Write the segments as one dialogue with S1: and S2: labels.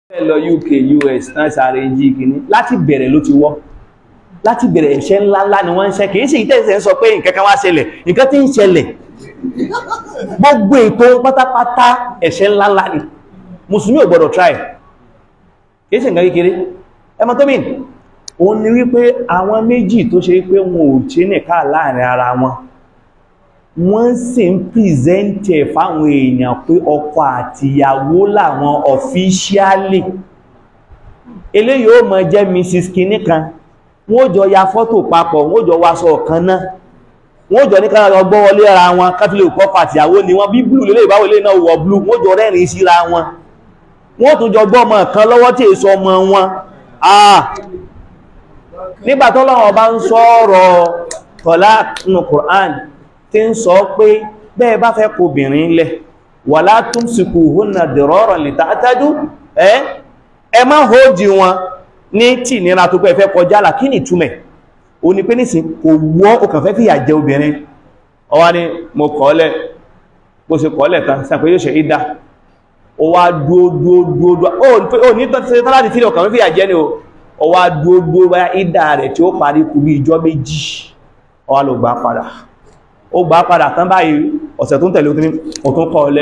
S1: fẹ́ lọ UK US náà sáré jí kìíní láti bẹ̀rẹ̀ ló ti wọ́ láti bẹ̀rẹ̀ ẹ̀ṣẹ̀ ńláńlá ni wọ́n ń ṣe kìí sí ìtẹ́sẹ̀ ń sọ pé nǹkan kan wá ṣẹlẹ̀ nǹkan tí ń ṣẹlẹ̀ gbogbo ètò pátápátá ẹ̀ṣẹ̀ ńláńlá ni mùsùlùmí ò gbọdọ̀ try kìí sí nǹkan kékeré ẹmọ tó mìn òun ni wípé àwọn méjì tó ṣe pé wọn ò ṣe nìka láàrin ara wọn wọ́n sì ń pìrìsẹ́ntì ẹ̀ fáwọn èèyàn pé ọkọ àtìyàwó làwọn ọ̀fíṣíálì eléyìí ó mọ jẹ́ mrs kinní kan wọ́n jọ ya fọ́tò papọ̀ wọ́n jọ wáṣọ ọ̀kan náà wọ́n jọ ní kára ọgbọ́ wọlé ara wọn káfílẹ̀ òkọ́ àtìyàwó ni wọ́n bí blue lélẹ̀ ìbáwò lè náà wọ blue wọ́n jọ rẹ́rìn síra wọn wọ́n tún jọ gbọ́ ọmọ kan lọ́wọ́ tí èso ọmọ wọn ah nígbà tọ́lọ́run bá ń sọ̀rọ̀ tọ́lá nínú Qur'an tí ń sọ pé bẹ́ẹ̀ bá fẹ́ kó obìnrin lẹ̀ wà látún síkú húnnà dìrọ́rọ̀ lè tàátàjú ẹ́ ẹ má hójì wọn ní tí nira tó pẹ́ fẹ́ kọjá là kí ni túmẹ̀ o ní pé nísìn kò wọ́ o kàn fẹ́ fìyà jẹ obìnrin ọwá ní mo kọ́lẹ̀ bó ṣe kọ́lẹ̀ tán sàpé yóò ṣe ìdá ó wá dúódúódúódúó ó ní tọ́lá ti fílẹ̀ ọkàn fẹ́ fìyà jẹ ni o ó wá dúódúó bá ìdá rẹ̀ tí ó parí kú bí ìjọ́ méjì ó wá lọ gbà padà ó gbà padà tán báyìí ọ̀sẹ̀ tó ń tẹ̀lé òtún kọ́ ọlẹ́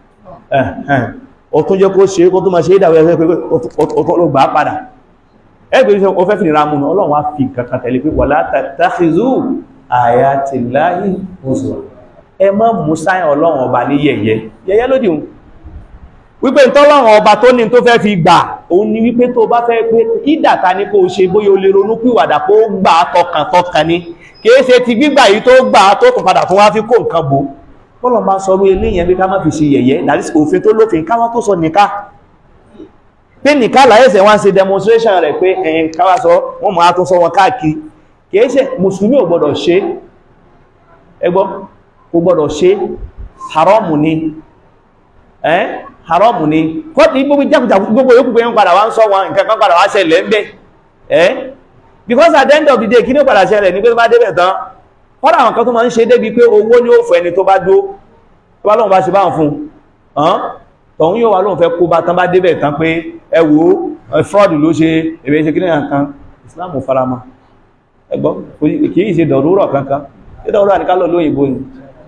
S1: ọ̀tún jẹ́ kó ṣe kó tó máa ṣe ìdàwẹ̀ ẹgbẹ́ pé ó gbà padà ẹgbẹ́ ìṣẹ́ ó fẹ́ fi nira múnà ọlọ́run wá fi kankan tẹ̀lé pé wala tattakhidhu ayatillahi huzwa ẹ má mú sáyẹn ọlọ́run ọba ní yẹ̀yẹ́ yẹ̀yẹ́ lódì hun wípé tọ́lọ́run ọba tó ní tó fẹ́ fi gbà òun ni wípé tó bá fẹ́ pé ìdàta ní kó ṣe bóyá o lè ronú pìwàdà kó gbà tọkàntọkàn ni kìí ṣe ti gbígbà yìí tó gbà tó tún padà tún wá fi kó nǹkan bò bọ́lọ̀ máa sọ orí eléyìn bí ká má fi ṣe yẹ̀yẹ́ that is òfin tó lófin ká wọ́n tó sọ nìká pé nìká láyẹ̀sẹ̀ wọ́n ṣe demonstration rẹ̀ pé ẹ̀yìn káwà sọ wọ́n máa tún sọ wọn káàkiri kìí ṣe mùsùlùmí ò gbọ́dọ̀ ṣe ẹgbọ́ kò gbọ́dọ̀ ṣe haramu ni ẹ́ haramu ni kọ́tí gbogbo jákùjákù gbogbo yóò pípẹ́ padà wá ń sọ wọn nǹkan kan padà wá ṣẹlẹ̀ ń bẹ́ ẹ́ because at the end of the day kí ní padà ṣẹlẹ̀ ní pé tó bá débẹ̀ tán kọ́dà àwọn kan tó máa ń ṣe débi pé owó ní ó fún ẹni tó bá dó tó bá lóun bá ṣe báhùn fún ọ́n tọ̀hún yóò wá lóun fẹ́ kó bá tán bá débẹ̀ tán pé ẹ wò ó fraud ló ṣe èrè ṣe kíní kan Islam farama ẹgbọ́ kì í ṣe dọ̀rúrọ̀ kankan ṣé dọ̀rúrọ̀ àníká lọ lóyìnbó ni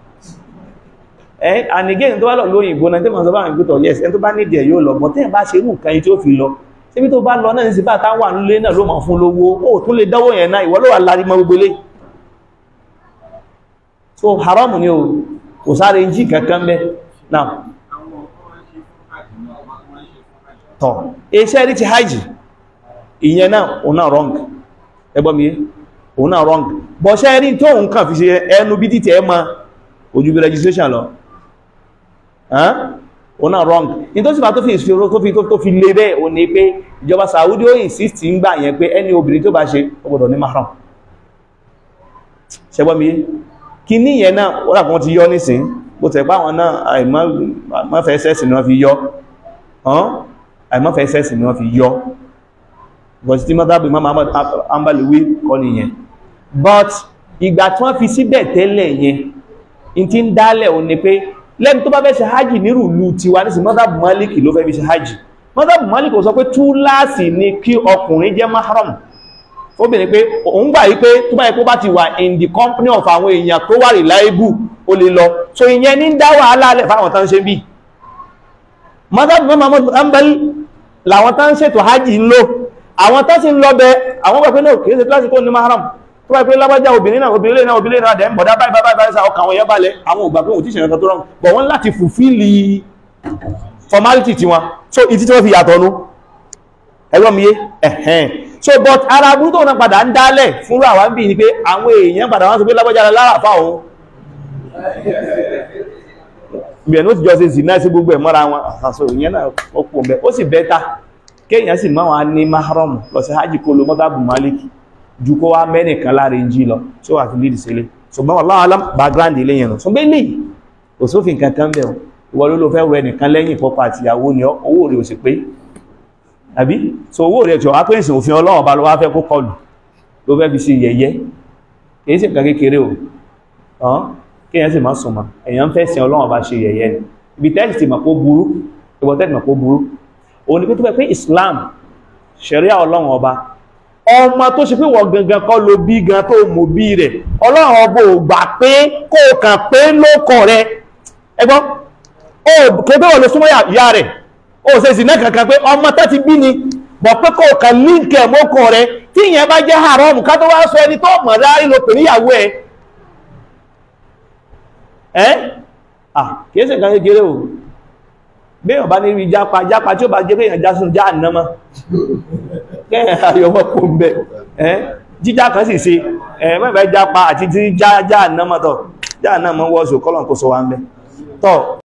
S1: ẹ and again tó bá lọ lóyìnbó náà tí mo sọ bá ń gbé tọ̀ yes ẹni tó bá nídìí ẹ̀ yóò lọ bọ́ tẹ́yìn bá ṣe irú nǹkan yìí tí ó fi lọ síbi tó bá lọ náà ní síbá táwà nílé náà ló máa fún lówó ó tún lè dánwò yẹn náà ìwọ ló wà lárí mọ́ gbogbo lé so haram ni o kò sáré jí kankan bẹ́ náà tọ́ iṣẹ́ rí ti hajj ìyẹn náà òun náà wrong ẹgbọ́n mi òun náà wrong bọ̀ ṣẹ́ rí tó òun kàn fi ṣe ẹnu bí títẹ̀ ẹ ma ojú bí registration lọ òun náà wrong ní tó sì bá tó fi ìṣòro tó fi tó fi lé bẹ́ẹ̀ o ní pé ìjọba Saudi ó insist ń gbà yẹn pé ẹni obìnrin tó bá ṣe ó gbọ́dọ̀ ní mahram ṣẹgbọ́n mi kí ní yẹn náà ó dàpọ̀ ti yọ nísìn bó tẹ̀ pá wọn náà àìmọ́fẹ́ sẹ́sì ni wọ́n fi yọ àìmọ́fẹ́ sẹ́sì ni wọ́n fi yọ bọ̀sí tí mọ́tàbí Muhammad ambaliwi kọ́ nìyẹn but ìgbà tí wọ́n fi síbẹ̀ tẹ́lẹ̀ yẹn in ti ń dálẹ̀ ò ní pé lẹ́nu tó bá fẹ́ ṣe hajji nírù ìlú tiwa ní sí mọ́tàbù málìkì ló fẹ́ fi ṣe hajji mọ́tàbù málìkì ò sọ pé túláàsì ni kí ọkùnrin jẹ́ mahram obìnrin pé òun gbà yí pé tó bá yẹ kó bá ti wà in the company of àwọn èèyàn tó wà reliable ó lè lọ so ìyẹn ní dá wàhálà alẹ́ fáwọn tán ṣe bí mọ́tàbù mọ́mọ́ ambali làwọn tán ṣètò hajji ń lò àwọn tán sì ń lọ bẹ àwọn gbà pé náà kìí ṣe kíláàsì kó ní mahram tó bá pé lábájá obìnrin náà obìnrin náà obìnrin náà dẹ̀ ń bọ̀dá báyìí báyìí báyìí ọkàn àwọn èèyàn balẹ̀ àwọn ògbà pé òun tí ìṣẹ̀rẹ̀ kan tó rọrùn bọ̀ wọ́n láti fulfill formality tí wọn so ìtí tí wọ́n fi yàtọ̀ nú ẹgbọ́n mi yé ẹ̀hẹ́n so but ara burú tó náà padà ń dálẹ̀ fúnrú àwọn bí ní pé àwọn èèyàn padà wọ́n sọ pé lábájá lára fà òun bẹ̀rẹ̀ ní ó ti jọ ṣe sì náà sí gbogbo ẹ̀ mọ́ra wọn àṣàṣọ ìyẹn náà ó pò mẹ́ ó sì bẹ́ta kéèyàn sì máa wọn ní mahram lọ sí hajj kó lo mọ́tàbù maliki ju kó wá mẹ́nìkan láàrin jí lọ tí ó wà fi lè sílé ṣùgbọ́n wallahu alam background ilé yẹn ṣùgbọ́n ilé kò sófin kankan bẹ̀ ìwọ ló ló fẹ́ wẹ nìkan lẹ́yìn pọ́pọ̀ àti ìyàwó ni owó rẹ̀ ò sì pé àbí so owó rẹ̀ tí ó wá pé ìsìn òfin ọlọ́wọ̀n bá ló wá fẹ́ kó kọlù ló fẹ́ fi ṣe yẹ̀yẹ́ kìí sì nǹkan kékeré o ọ̀hán kéèyàn sì má sùnmọ́ èèyàn fẹ́ sin ọlọ́wọ̀n bá ṣe yẹ̀yẹ́ ni ibi tẹ́sì ti mọ̀ kó burú ìwọ tẹ́sì mọ̀ kó burú òun ni pé tó bẹ́ pé Islam ṣẹ̀ríà ọlọ́run ọba ọmọ tó ṣe pé wọ́n gangan kọ́ ló bí gan tó mú bí rẹ̀ ọlọ́run ọba ò gbà pé kó kàn pé lókàn rẹ̀ ẹgbọ́n ó kéde wọ́n lè súnmọ́ ìyá rẹ̀ ó ṣe sì náà kankan pé ọmọ tó ti bí ni bọ̀ pé kó kàn líǹkì ẹ̀mọ́kàn rẹ̀ tí ìyẹn bá jẹ́ haram ká tó wá sọ ẹni tó mọ̀ rárí ló pè níyàwó ẹ̀ ẹ́ ah kìí ṣe nǹkan kékeré o béèyàn bá ní rí jápa jápa tí ó bá jẹ́ pé èèyàn já sínú já ànámọ́ kẹ́yìn ayọ̀wọ́ kò ń bẹ̀ ẹ́ jíjá kan sì ṣe ẹ̀ mẹ́fẹ́ jápa àti tí já ànámọ́ tọ̀ já ànámọ́ wọ́ọ̀ṣù kọ́lọ̀ kó sọ wá ń bẹ̀ tọ́